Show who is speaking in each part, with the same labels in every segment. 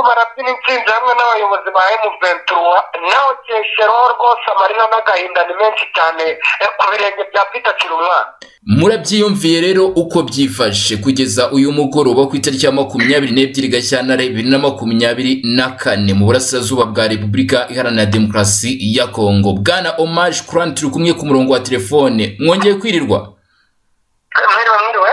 Speaker 1: barabyina intsinzi hamwe n'abayobozi ba M23 nawe cyeshereho rwose amarira n'agahinda ni menshi cyane ku birenge bya Peter Kirumwana
Speaker 2: murabyiyumviye rero uko byifashe kugeza uyu mugoroba ku itariki ya makumyabiri n'ebyiri gashyantare bibiri na makumyabiri na kane mu burasirazuba bwa repubulika iharanira demokarasi ya kongo bwana omaje kurani turi kumwe ku murongo wa telefone mwongeye kwirirwa
Speaker 1: mwiriwe mwiriwe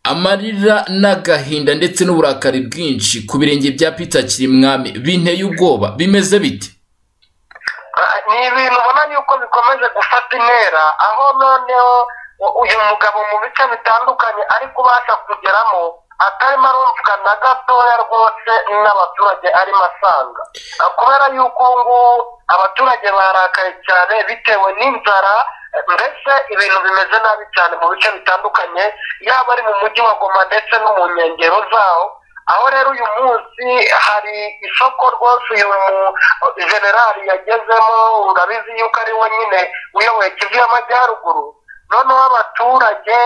Speaker 2: amarira n'agahinda ndetse n'uburakari bwinshi ku birenge bya pita kirimwami binteye ubwoba bimeze bite
Speaker 1: ni ibintu ubona yuko bikomeje gufata intera aho noneho uyu mugabo mu bice bitandukanye ari kubasha kugeramo atarimo arumvwa na gatoya rwose n'abaturage arimo asanga kubera yuko ubu ngubu abaturage barakaye cyane bitewe n'inzara mbese ibintu bimeze nabi cyane mu bice bitandukanye yaba ari mu mujyi wa goma ndetse no mu nkengero zawo aho rero uyu munsi hari isoko rwose uyu mu generali yagezemo urabizi yuko ari we nyine uyoboye kivu y'amajyaruguru noneho abaturage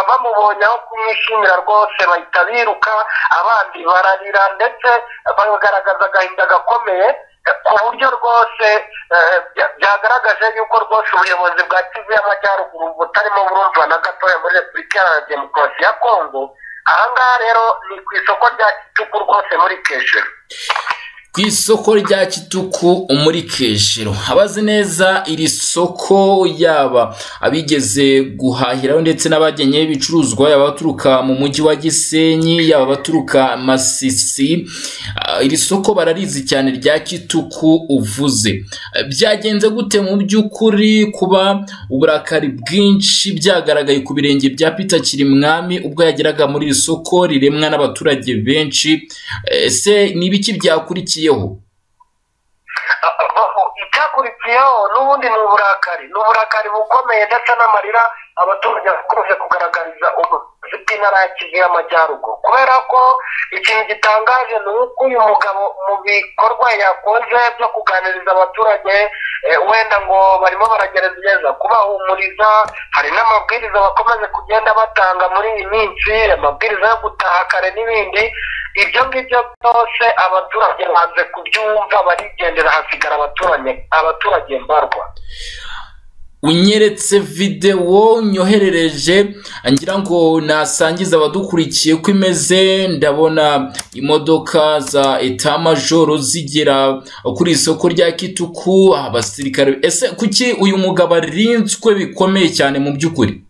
Speaker 1: bamubonye aho kumwishimira rwose bahita biruka abandi bararira ndetse bagaragaza agahinda gakomeye ku buryo rwose byagaragaje yuko rwose ubuyobozi bwa kivu y'amajyaruguru butarimo burumva na gatoya muri repubulika iharanira demokarasi ya kongo ahangaha rero ni ku isoko rya kituku rwose muri keshero
Speaker 2: ku isoko rya kituku muri keshero abazi neza iri soko yaba abigeze guhahiraho ndetse n'abagenye ibicuruzwa yaba abaturuka mu mujyi wa gisenyi yaba abaturuka masisi iri soko bararizi cyane rya kituku uvuze byagenze gute mu by'ukuri kuba uburakari bwinshi byagaragaye ku birenge bya pita kirimwami ubwo yageraga muri iri soko riremwa n'abaturage benshi ese ni ibiki byakurikiye
Speaker 1: icyakurikiyeho n'ubundi ni uburakari ni uburakari bukomeye ndetse n'amarira abaturage bakomeje kugaragariza ubuvuzi bw'intara ya kivu y'amajyaruguru kubera ko ikintu gitangaje ni uko uyu mugabo mu bikorwa yakoze byo kuganiriza abaturage wenda ngo barimo baragerageza kubahumuriza hari n'amabwiriza bakomeje kugenda batanga muri iyi minsi amabwiriza yo gutaha kare n'ibindi ibyo ngibyo byose abaturage banze kubyumva barigendera hasigara abaturage abaturage mbarwa
Speaker 2: unyeretse videwo nyoherereje ngira ngo nasangiza abadukurikiye ko imeze ndabona imodoka za etamajoro zigera kuri isoko rya kituku abasirikare ese kuki uyu mugabo arinzwe bikomeye cyane mu by'ukuri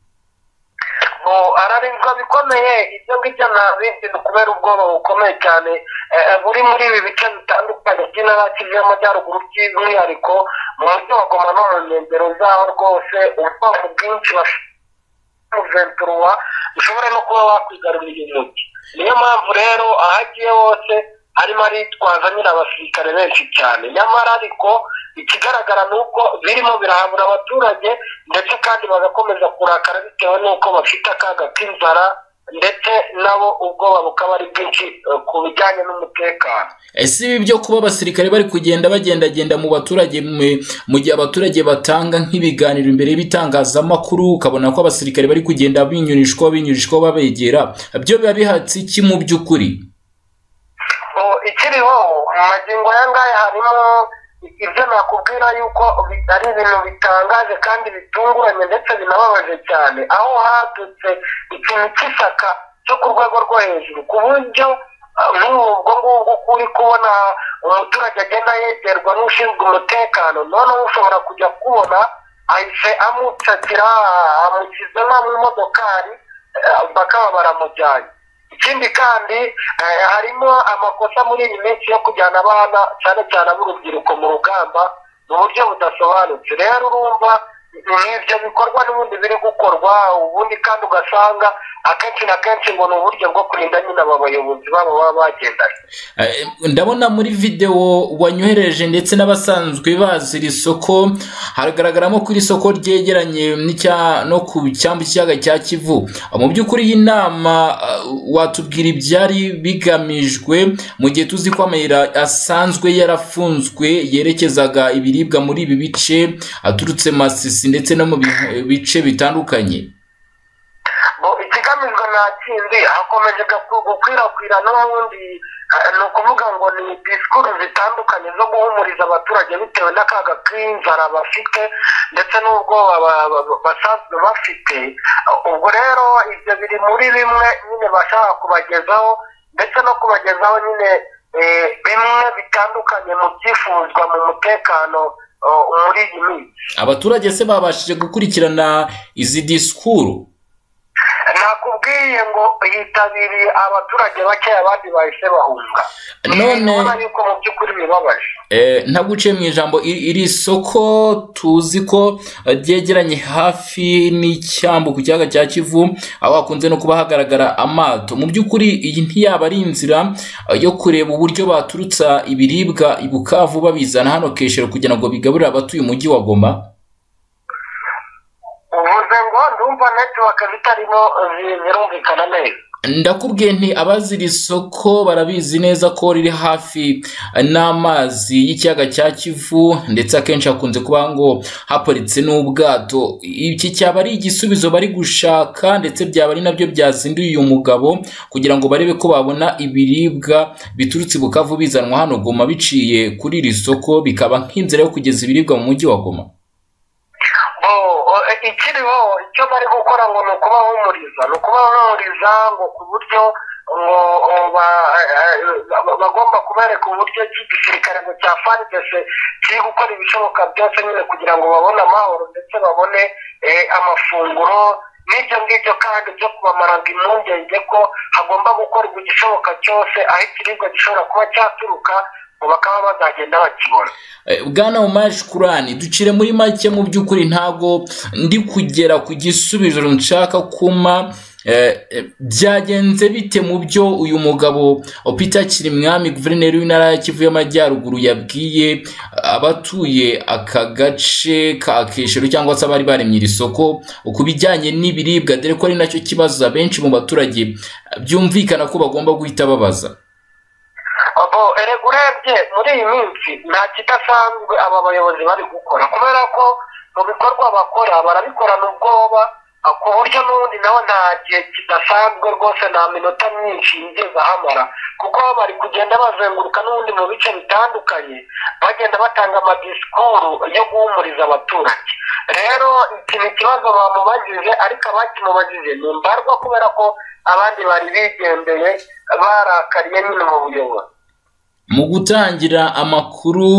Speaker 1: ararinzwe bikomeye ibyo ngibyo nta bindi kubera ubwoba bukomeye cyane buri muri ibi bice bitandukanye by'intara kivu y'amajyaruguru by'umwihariko mu mujyi wa goma no mu nkengero zaho rwose ubwoko bwinshi bashobora ushobora no kuba wakwigarurira uyu mujyi niyo mpamvu rero aho agiye hose harimo aritwaza nyine abasirikare benshi cyane nyamara ariko ikigaragara ni uko birimo birahabura abaturage ndetse kandi bagakomeza kurakara bitewe n'uko bafite akaga k'inzara ndetse nabo ubwoba bukaba ari bwinshi ku bijyanye n'umutekano
Speaker 2: ese ibi byo kuba abasirikare bari kugenda bagendagenda mu baturage mu gihe abaturage batanga nk'ibiganiro imbere y'ibitangazamakuru ukabona ko abasirikare bari kugenda binyurishwa binyurishwa babegera byo biba bihatse iki mu by'ukuri
Speaker 1: ikiriho mu magingo aya ngaya harimo ibyo nakubwira yuko ari ibintu bitangaje kandi bitunguranye ndetse binababaje cyane aho hadutse ikintu cy'ishyaka cyo ku rwego rwo hejuru ku buryo nk'ubwo ngubwo uri kubona umuturage agenda yegerwa n'ushinzwe umutekano noneho ushobora kujya kubona ahise amucakira amushyize nko mu modokari bakaba baramujyanye ikindi kandi harimo amakosa muri iyi minsi yo kujyana abana cyane cyane ab'urubyiruko mu rugamba mu buryo budasobanutse rero urumva ibyo bikorwa n'ubundi biri gukorwa ubundi kandi ugasanga akenshi na kenshi ngo ni uburyo bwo kurinda nyine aba bayobozi babo baba bagendanye
Speaker 2: ndabona muri videwo wanyohereje ndetse n'abasanzwe bazi iri soko haragaragaramo ko iri soko ryegeranye no ku cyambu cy'ikiyaga cya kivu mu by'ukuri iyi nama watubwira ibyari bigamijwe mu gihe tuzi ko amayira asanzwe yarafunzwe yerekezaga ibiribwa muri ibi bice aturutse masisi ndetse no mu bice bitandukanye
Speaker 1: ikigamijwe nta kindi hakomeje gukwirakwira n'ubundi ni ukuvuga ngo ni disikuru zitandukanye zo guhumuriza abaturage bitewe n'akaga k'inzara bafite ndetse n'ubwoba basanzwe bafite ubwo rero ibyo biri muri bimwe nyine bashaka kubagezaho ndetse no kubagezaho nyine bimwe bitandukanye mu byifuzwa mu mutekano muri iyi minsi
Speaker 2: abaturage se babashije gukurikirana izi disikuru
Speaker 1: nakubwiye ngo yitabiriye abaturage bake abandi bahise bahunga
Speaker 2: none
Speaker 1: yuko mu by'ukuri bibabaje
Speaker 2: ntaguciye mu ijambo iri soko tuzi ko ryegeranye hafi n'icyambu ku kiyaga cya kivu aho hakunze no kuba hagaragara amato mu by'ukuri iyi ntiyaba ari inzira yo kureba uburyo baturutsa ibiribwa i bukavu babizana hano keshero kugira ngo bigaburire abatuye umujyi wa goma
Speaker 1: uvuze ngo ndumva netiwaka zitarimo zirumvikana neza
Speaker 2: ndakubwiye nti abaziri isoko barabizi neza ko riri hafi n'amazi y'ikiyaga cya kivu ndetse akenshi hakunze kuba ngo haparitse n'ubwato iki cyaba ari igisubizo bari gushaka ndetse byaba ari nabyo byazinduye uyu mugabo kugira ngo barebe ko babona ibiribwa biturutse i bukavu bizanwa hano goma biciye kuri iri soko bikaba nk'inzira yo kugeza ibiribwa mu mujyi wa goma
Speaker 1: ikiriho icyo bari gukora ngo ni ukubahumuriza ni ukubahumuriza ngo ku buryo ngo bagomba kubereka uburyo igisirikare ngo cya faridese kiri gukora ibishoboka byose nyine kugira ngo babone amahoro ndetse babone amafunguro n'ibyo ngibyo kandi byo kubamaraga impungenge ko hagomba gukorwa igishoboka cyose aho ikiribwa gishobora kuba cyaturuka bakaba bazagenda bakibona
Speaker 2: bwana umaje kurani ducire muri make mu by'ukuri ntabwo ndi kugera ku gisubizo nshaka kuma byagenze bite mu byo uyu mugabo Peter kirimwami guverineri w'intara ya kivu y'amajyaruguru yabwiye abatuye aka gace ka keshero cyangwa se abari baremye iri soko ku bijyanye n'ibiribwa dore ko ari nacyo kibazo benshi mu baturage byumvikana ko bagomba guhita babaza
Speaker 1: urebye muri iyi minsi nta kidasanzwe aba bayobozi bari gukora kubera ko mu bikorwa bakora barabikorana ubwoba ku buryo n'ubundi nawe nta gihe kidasanzwe rwose nta minota myinshi yigeze ahamara kuko bari kugenda bazenguruka n'ubundi mu bice bitandukanye bagenda batanga amadisikuru yo guhumuriza abaturage rero iki ni ikibazo bamubajije ariko abakimubajije ni imbarwa kubera ko abandi bari bigendeye barakariye nyine mu buyobozi
Speaker 2: mu gutangira amakuru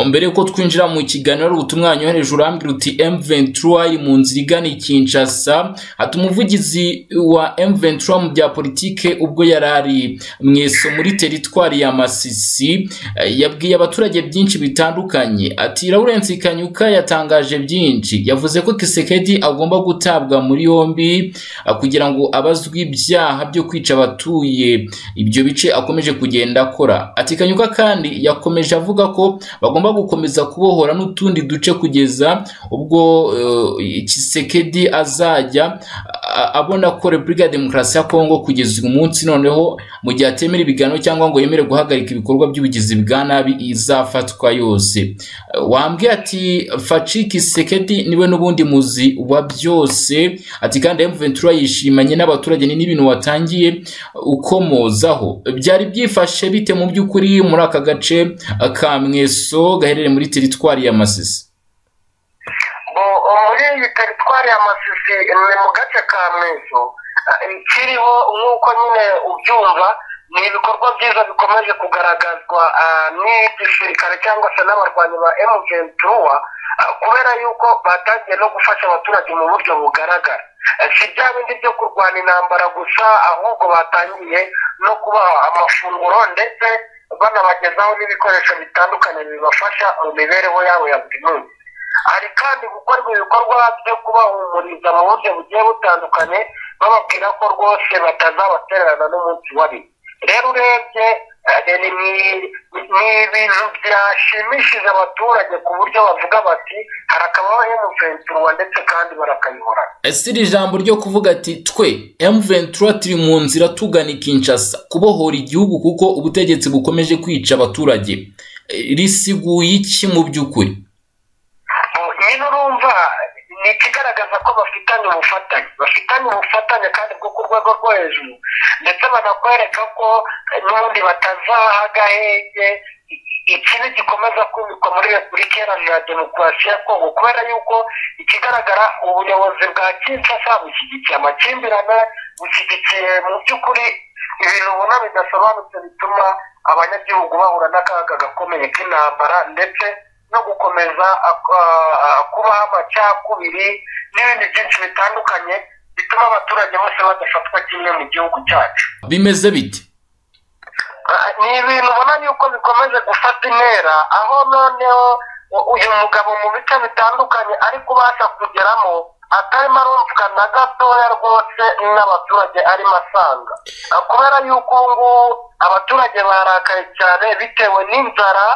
Speaker 2: mbere y'uko twinjira mu kiganiro ari ubutumwa wanyohereje urambwira uti M23 iri mu nzira igana i Kinshasa ati umuvugizi wa M23 mu bya politike ubwo yari ari mu iso muri teritwari ya Masisi yabwiye abaturage byinshi bitandukanye ati Lawrence Kanyuka yatangaje byinshi yavuze ko Kisekedi agomba gutabwa muri yombi kugira ngo abazwe ibyaha byo kwica abatuye ibyo bice akomeje kugenda akora ati kanyuka kandi yakomeje avuga ko bagomba gukomeza kubohora n'utundi duce kugeza ubwo kisekedi azajya abona ko repubulika ya demokarasi ya kongo kugeza uyu munsi noneho mu gihe atemera ibiganiro cyangwa ngo yemere guhagarika ibikorwa by'ubugizi bwa nabi izafatwa yose wambwiye ati faci kisekedi niwe n'ubundi muzi wa byose ati kandi emuventura yishimanye n'abaturage ni n'ibintu watangiye ukomozaho byari byifashe bite mu by'ukuri by'ukuri muri aka gace ka mweso gaherereye muri teritwari ya masisi
Speaker 1: muri iyi teritwari ya masisi ni mu gace ka mweso kiriho nk'uko nyine ubyumva ni ibikorwa byiza bikomeje kugaragazwa n'igisirikare cyangwa se n'abarwanyi ba emugenturuwa kubera yuko batangiye no gufasha abaturage mu buryo bugaragara si bya bindi byo kurwana intambara gusa ahubwo batangiye no kubaha amafunguro ndetse banabagezaho n'ibikoresho bitandukanye bibafasha mu mibereho yabo ya buri munsi hari kandi gukorwa ibikorwa byo kubahumuriza mu buryo bugiye butandukanye bababwira ko rwose batazabatererana n'umunsi wari rero urebye ni ibintu byashimishije abaturage ku buryo bavuga bati harakabaho emuventura ndetse kandi barakayibura
Speaker 2: ese iri jambo ryo kuvuga ati twe emuventura turi mu nzira tugana ikinshasa kubohora igihugu kuko ubutegetsi bukomeje kwica abaturage risiguye iki mu by'ukuri
Speaker 1: nyine urumva ni ni ikigaragaza ko bafitanye ubufatanye bafitanye ubufatanye kandi bwo ku rwego rwo hejuru ndetse banakwereka ko n'ubundi batazaha agahenge ikibi gikomeza kubikwa muri repubulika ya demokarasi ya kongo kubera yuko ikigaragara ubuyobozi bwa kinshasa bushyigikiye amakimbirane bushyigikiye mu by'ukuri ibintu ubona bidasobanutse bituma abanyagihugu bahura n'akaga gakomeye k'intambara ndetse no gukomeza kubaho amacakubiri n'ibindi byinshi bitandukanye bituma abaturage bose badafatwa kimwe mu gihugu cyacu
Speaker 2: bimeze bite
Speaker 1: ni ibintu ubona yuko bikomeje gufata intera aho noneho uyu mugabo mu bice bitandukanye ari kubasha kugeramo atarimo arumvwa na gatoya rwose n'abaturage arimo asanga kubera yuko ubu ngubu abaturage barakaye cyane bitewe n'inzara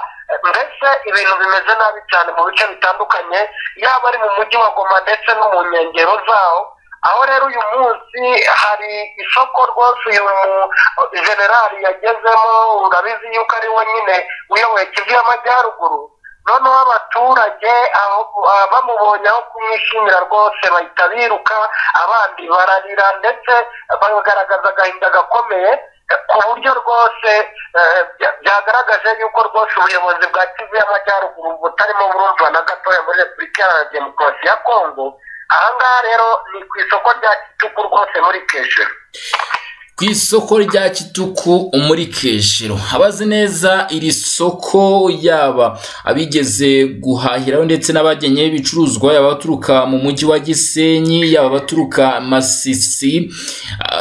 Speaker 1: mbese ibintu bimeze nabi cyane mu bice bitandukanye yaba ari mu mujyi wa goma ndetse no mu nkengero zawo aho rero uyu munsi hari isoko rwose uyu generali yagezemo urabizi yuko ari we nyine uyoboye kivu y'amajyaruguru noneho abaturage bamubonye aho kumwishimira rwose bahita biruka abandi bararira ndetse bagaragaza agahinda gakomeye ku buryo rwose byagaragaje yuko rwose ubuyobozi bwa kivu y'amajyaruguru butarimo burumva na gatoya muri repubulika ya demokarasi ya kongo ahangaha rero ni ku isoko rya kituku rwose muri keshero
Speaker 2: ku isoko rya kituku muri keshero abazi neza iri soko yaba abigeze guhahiraho ndetse n'abagenye ibicuruzwa yaba abaturuka mu mujyi wa gisenyi yaba abaturuka masisi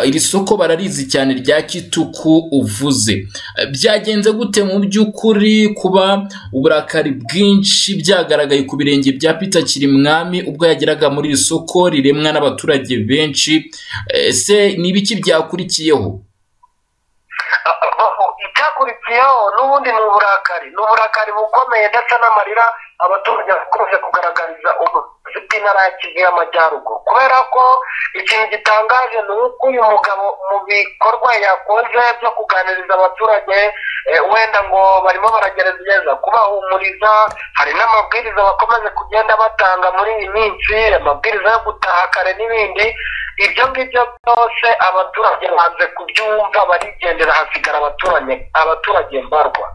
Speaker 2: iri soko bararizi cyane rya kituku uvuze byagenze gute mu by'ukuri kuba uburakari bwinshi byagaragaye ku birenge bya pita kirimwami ubwo yageraga muri iri soko riremwa n'abaturage benshi ese ni ibiki byakurikiye
Speaker 1: icyakurikiyeho n'ubundi ni uburakari ni uburakari bukomeye ndetse n'amarira abaturage bakomeje kugaragariza ubuvuzi bw'intara ya kivu y'amajyaruguru kubera ko ikintu gitangaje ni uko uyu mugabo mu bikorwa yakoze byo kuganiriza abaturage wenda ngo barimo baragerageza kubahumuriza hari n'amabwiriza bakomeje kugenda batanga muri iyi minsi amabwiriza yo gutaha kare n'ibindi ibyo ngibyo byose abaturage banze kubyumva barigendera hasigara abaturage abaturage mbarwa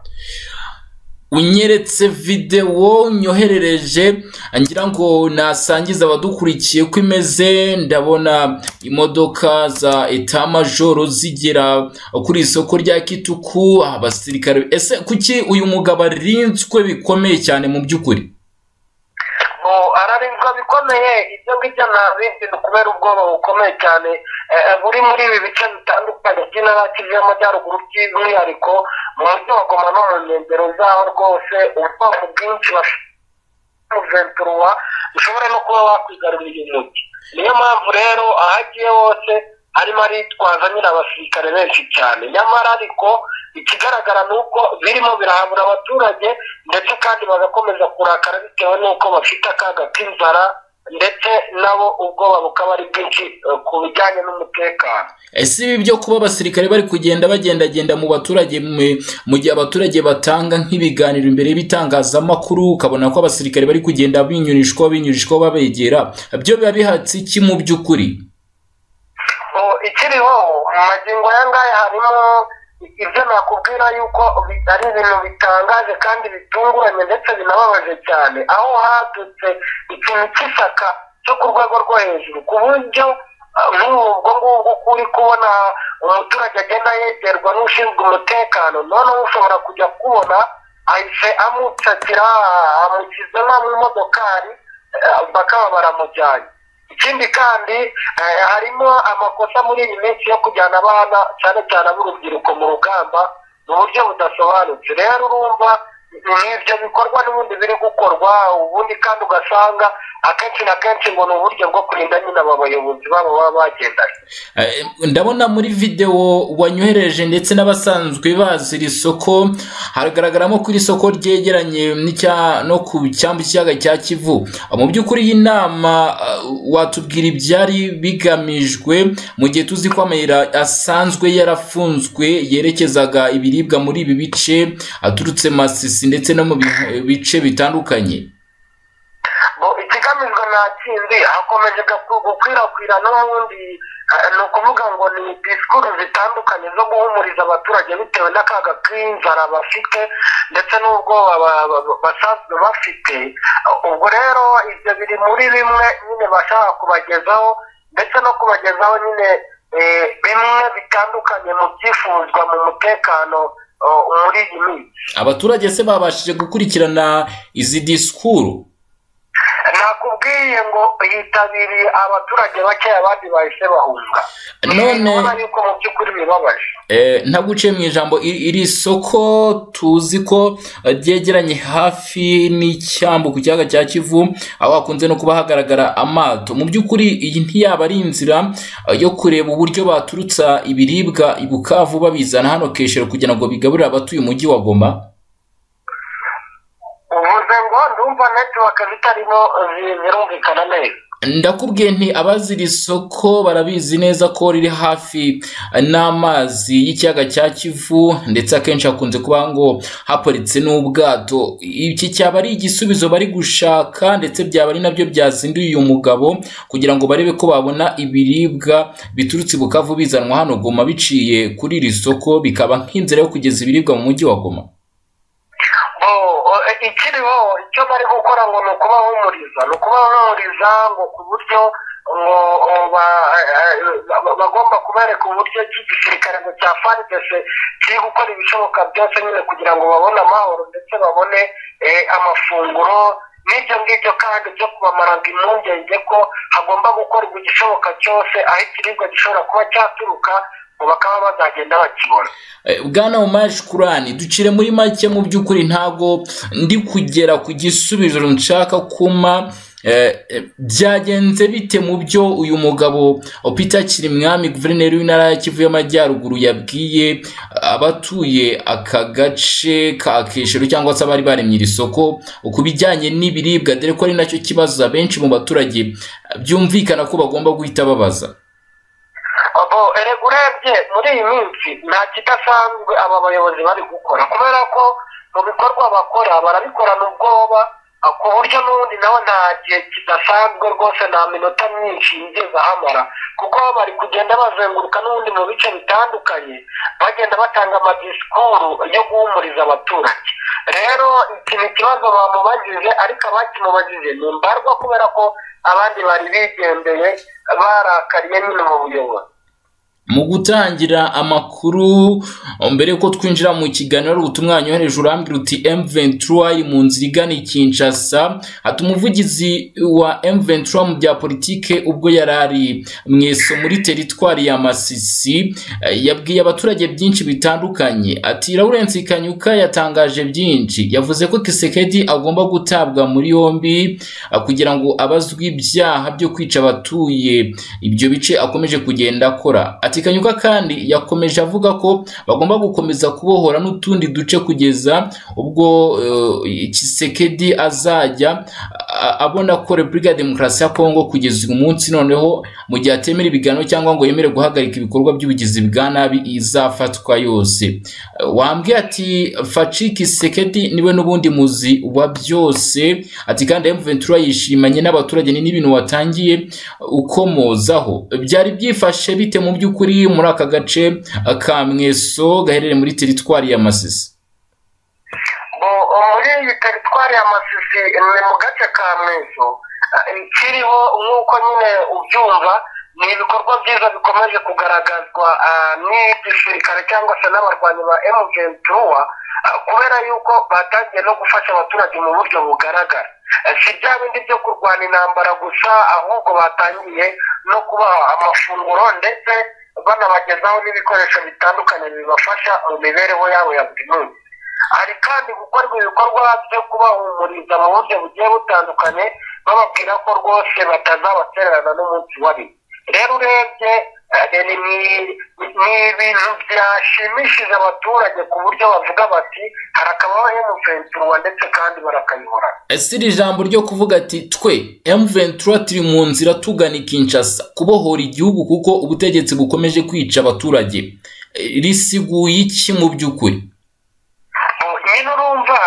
Speaker 2: unyeretse videwo nyoherereje ngira ngo nasangize abadukurikiye ko imeze ndabona imodoka za etamajoro zigera kuri isoko rya kituku abasirikare ese kuki uyu mugabo arinzwe bikomeye cyane mu by'ukuri
Speaker 1: ararinzwe bikomeye ibyo ngibyo nta bindi kubera ubwoba bukomeye cyane buri muri ibi bice bitandukanye by'intara kivu y'amajyaruguru by'umwihariko mu mujyi wa goma no mu nkengero zaho rwose ubwoko bwinshi bashobora ushobora no kuba wakwigarurira uyu mujyi niyo mpamvu rero aho agiye hose harimo aritwaza nyine abasirikare benshi cyane nyamara ariko ikigaragara ni uko birimo birahabura abaturage ndetse kandi bagakomeza kurakara bitewe n'uko bafite akaga k'inzara ndetse nabo ubwoba bukaba ari bwinshi ku bijyanye n'umutekano
Speaker 2: ese ibi byo kuba abasirikare bari kugenda bagendagenda mu baturage mu gihe abaturage batanga nk'ibiganiro imbere y'ibitangazamakuru ukabona ko abasirikare bari kugenda binyurishwa binyurishwa babegera byo biba bihatse iki mu by'ukuri
Speaker 1: ikiriho mu magingo aya ngaya harimo ibyo nakubwira yuko ari ibintu bitangaje kandi bitunguranye ndetse binababaje cyane aho hadutse ikintu cy'isaka cyo ku rwego rwo hejuru ku buryo nk'ubwo ngubwo uri kubona umuturage agenda yegerwa n'ushinzwe umutekano noneho ushobora kujya kubona ahise amucakira amukiza nta mu modokari bakaba baramujyanye ikindi kandi harimo amakosa muri iyi minsi yo kujyana abana cyane cyane ab'urubyiruko mu rugamba mu buryo budasobanutse rero urumva ibyo bikorwa n'ubundi biri gukorwa ubundi kandi ugasanga akenshi na kenshi ngo ni uburyo bwo kurinda nyine aba bayobozi babo baba bagendanye
Speaker 2: ndabona muri videwo wanyohereje ndetse n'abasanzwe bazi iri soko haragaragaramo ko iri soko ryegeranye no ku cyambu cy'ikiyaga cya kivu mu by'ukuri iyi nama watubwira ibyari bigamijwe mu gihe tuzi ko amayira asanzwe yarafunzwe yerekezaga ibiribwa muri ibi bice aturutse masisi ndetse no mu bice bitandukanye
Speaker 1: ikigamijwe nta sinzi hakomeje gukwirakwira n'ubundi ni ukuvuga ngo ni disikuru zitandukanye zo guhumuriza abaturage bitewe n'akaga k'inzara bafite ndetse n'ubwoba basanzwe bafite ubwo rero ibyo biri muri bimwe nyine bashaka kubagezaho ndetse no kubagezaho nyine bimwe bitandukanye mu byifuzwa mu mutekano muri iyi minsi
Speaker 2: abaturage se babashije gukurikirana izi disikuru
Speaker 1: nakubwiye ngo yitabiriye abaturage bake abandi bahise bahunga
Speaker 2: none
Speaker 1: urabona yuko mu by'ukuri bibabaje
Speaker 2: ntaguciye mu ijambo iri iri soko tuzi ko ryegeranye hafi n'icyambu ku kiyaga cya kivu aho hakunze no kuba hagaragara amato mu by'ukuri iyi ntiyaba ari inzira yo kureba uburyo baturutsa ibiribwa i bukavu babizana hano keshero kugira ngo bigaburire abatuye umujyi wa goma
Speaker 1: uvuze ngo ndumva netiwaka zitarimo zi- zirumvikana neza
Speaker 2: ndakubwiye nti abazi iri soko barabizi neza ko riri hafi n'amazi y'ikiyaga cya kivu ndetse akenshi hakunze kuba ngo haparitse n'ubwato iki cyaba ari igisubizo bari gushaka ndetse byaba ari nabyo byazinduye uyu mugabo kugira ngo barebe ko babona ibiribwa biturutse i bukavu bizanwa hano goma biciye kuri iri soko bikaba nk'inzira yo kugeza ibiribwa mu mujyi wa goma
Speaker 1: Bo- o- e- ikiriho icyo bari gukora ngo ni ukubahumuriza ni ukubahumuriza ngo ku buryo ngo o, ba- e- e- bagomba kubereka uburyo iki gisirikare ngo cya faridese kiri gukora ibishoboka byose nyine kugira ngo babone amahoro ndetse babone eh, amafunguro n'ibyo ngibyo kandi byo kubamaraga impungenge ko hagomba gukorwa igishoboka cyose aho ikiribwa gishobora kuba cyaturuka ngo bakaba bazagenda bakibona
Speaker 2: Eh, bwana umash kurani ducire muri make mu by'ukuri ntago ndi kugera ku gisubizo nshaka kuma eh, eh, byagenze bite mu byo uyu mugabo oh, peter kirimwami guverineri w'intara ya kivu y'amajyaruguru yabwiye abatuye aka gace ka keshero cyangwa se abari baremye iri soko ku bijyanye n'ibiribwa dore ko ari nacyo kibazo abenshi mu baturage eh, byumvikana ko bagomba guhita babaza
Speaker 1: abo erega urebye muri iyi minsi nta kidasanzwe aba bayobozi bari gukora kubera ko mu bikorwa bakora barabikorana ubwoba ah, ku buryo n'ubundi nawe nta gihe kidasanzwe rwose nta minota myinshi yigeze ahamara kuko bari kugenda bazenguruka n'ubundi mu bice bitandukanye bagenda batanga amadisikuru yo guhumuriza abaturage rero iki ni ikibazo bamubajije ariko abakimubajije ni imbarwa kubera ko abandi bari bigendeye barakariye nyine mu buyobozi
Speaker 2: mu gutangira amakuru mbere yuko twinjira mu kiganiro hari ubutumwa wanyohereje urambwira uti M23 iri mu nzira igana i Kinshasa ati umuvugizi wa M23 mu bya politike ubwo yari ari mu iso muri teritwari ya Masisi eh, yabwiye abaturage byinshi bitandukanye ati Lawrence Kanyuka yatangaje byinshi yavuze ko Kisekedi agomba gutabwa muri yombi ah, kugira ngo abazwe ibyaha byo kwica abatuye ibyo bice akomeje kugenda akora ati kanyuka kandi yakomeje avuga ko bagomba gukomeza kubohora n'utundi duce kugeza ubwo eh, kisekedi azajya a- abona ko repubulika ya demokarasi ya kongo kugeza uyu munsi noneho mu gihe atemera ibiganiro cyangwa ngo yemere guhagarika ibikorwa by'ubugizi bwa nabi izafatwa yose Eh, wambwiye ati faci kisekedi niwe n'ubundi muzi wa byose ati kandi M23 yishimanye n'abaturage ni n'ibintu watangiye ukomozaho byari byifashe bite mu by'ukuri muri aka gace ka mweso gaherereye muri teritwari ya masisi
Speaker 1: Bo, o, muri iyi teritwari ya masisi ni mu gace ka meso kiriho nk'uko nyine ubyumva ni ibikorwa byiza bikomeje kugaragazwa ah, n'igisirikare cyangwa se n'abarwanyi ba emugentruwa kubera yuko batangiye no gufasha abaturage mu buryo bugaragara Eh, si bya bindi byo kurwana intambara gusa ahubwo batangiye no kubaha amafunguro ndetse banabagezaho n'ibikoresho bitandukanye bibafasha mu mibereho yabo ya buri munsi hari kandi gukorwa ibikorwa byo kubahumuriza mu buryo bugiye butandukanye bababwira ko rwose batazabatererana n'umunsi wabi rero urebye eh, ni ni- ni ibintu byashimishije abaturage ku buryo bavuga bati harakabaho emuventurwa ndetse kandi barakayihorana
Speaker 2: ese iri jambo ryo kuvuga ati twe M23 turi mu nzira tugana i Kinshasa kubohora igihugu kuko ubutegetsi bukomeje kwica abaturage Eh, risiguye iki mu by'ukuri
Speaker 1: nyine urumva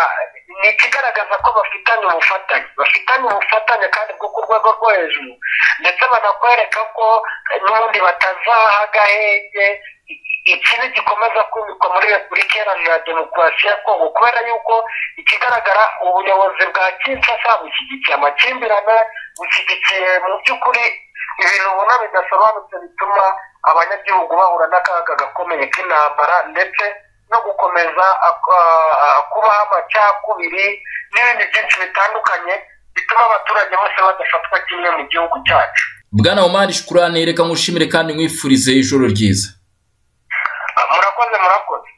Speaker 1: ni ikigaragaza ko bafitanye ubufatanye bafitanye ubufatanye kandi bwo ku rwego rwo hejuru ndetse banakwereka ko n'ubundi batazaha agahenge ikibi gikomeza kumikwa muri repubulika iharanira demokarasi ya kongo kubera yuko ikigaragara ubuyobozi bwa kinshasa bushyigikiye amakimbirane bushyigikiye mu by'ukuri ibintu ubona bidasobanutse bituma abanyagihugu bahura n'akaga gakomeye k'intambara ndetse no gukomeza kubaho amacakubiri n'ibindi byinshi bitandukanye bituma abaturage bose badafatwa kimwe mu gihugu cyacu
Speaker 2: bwana umari shukurane reka nkushimire kandi nkwifurize ijoro ryiza
Speaker 1: murakoze murakoze